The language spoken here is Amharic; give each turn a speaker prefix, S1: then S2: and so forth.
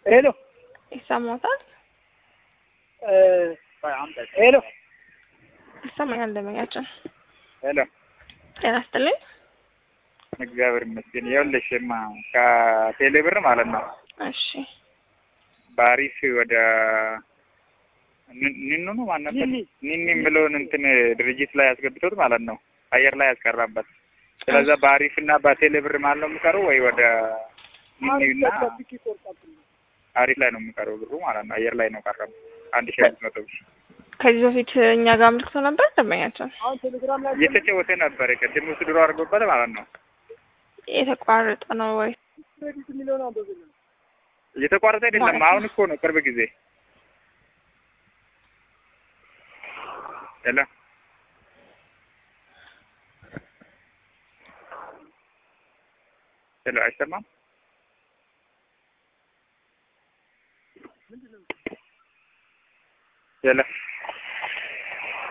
S1: ሄሎ
S2: ይሰማታል?
S1: ሄሎ
S2: ይሰማኛል። ደመኛችን
S1: ሄሎ
S2: ጤና ይስጥልኝ።
S1: እግዚአብሔር ይመስገን። ይኸውልሽማ ከቴሌ ብር ማለት ነው
S2: እሺ
S1: ባሪስ ወደ ን- ኒኑ ነው ማን ነበር ኒኒ ብለውን እንትን ድርጅት ላይ ያስገብቶት ማለት ነው አየር ላይ ያስቀራበት። ስለዛ በአሪፍ እና በቴሌ ብር ማለት ነው የሚቀረው ወይ ወደ ኒኒና አሪፍ ላይ ነው የሚቀረው ብሩ ማለት ነው። አየር ላይ ነው ቀረው አንድ ሺህ አምስት መቶ ብር
S2: ከዚህ በፊት እኛ ጋር አምልክቶ ነበር ደንበኛችን
S1: እየተጫወተ ነበር። ቅድም ውስጥ ድሮ አድርጎበት ማለት ነው።
S2: የተቋረጠ ነው ወይ?
S1: እየተቋረጠ አይደለም። አሁን እኮ ነው ቅርብ ጊዜ ሄሎ ሄሎ አይሰማም? ሄሎ